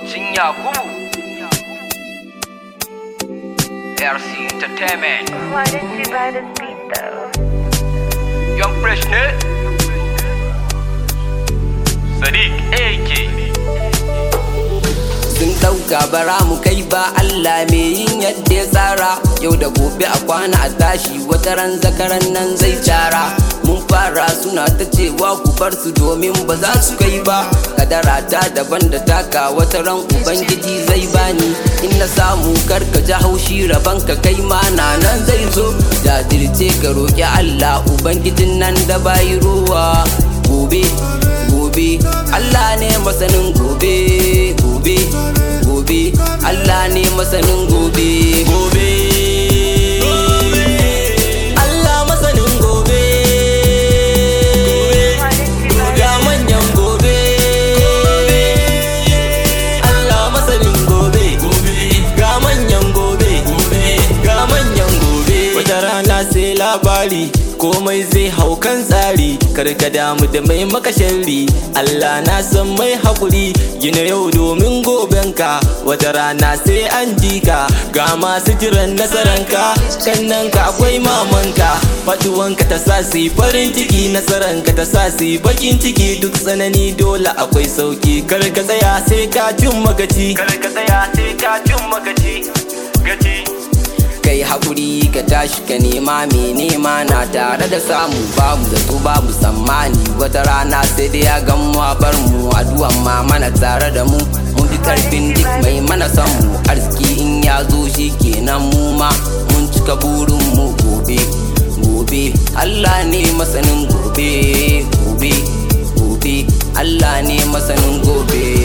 Cin Yakubu RC Entertainment Why did you buy this beat though? Young Fresh ne Sadiq AK sun ɗauka bara mu kai ba Allah me yin yadda ya tsara yau da gobe a kwana a tashi wata ran zakaran nan zai cara mun fara suna ta cewa ku bar su domin ba za su kai ba kadara ta daban da taka wata ran ubangiji zai bani in na samu karka ji haushi raban ka kai ma na nan zai zo jajirce ka roƙi Allah ubangijin nan da bayi ruwa gobe gobe Allah ne masanin gobe gobe gobe Allah ne masanin gobe gobe Allah masanin gobe Why did you buy ga manyan gobe Allah masanin gobe ga manyan gobe ga manyan gobe Wata rana sai labari komai zai hau kan tsari karka damu da mai maka sharri Allah na san mai haƙuri gina yau domin gobenka wata rana sai an ji ka ga masu jiran nasaranka kannanka akwai mamanka faduwanka ta sa su yi farin ciki nasaranka ta sa su yi bakin ciki duk tsanani dole akwai sauki karka tsaya sai ka cin magaci karka tsaya sai ka cin magaci gaci kai haƙuri ka tashi ka nema mai nema na tare da samu babu zato babu tsammani wata rana sai dai ya gan mu a bar mu addu'an ma mana tare da mu mun fi karfin duk mai mana son mu arziki in ya zo shi kenan mu ma mun cika burin mu gobe gobe Allah ne masanin gobe gobe gobe Allah ne masanin gobe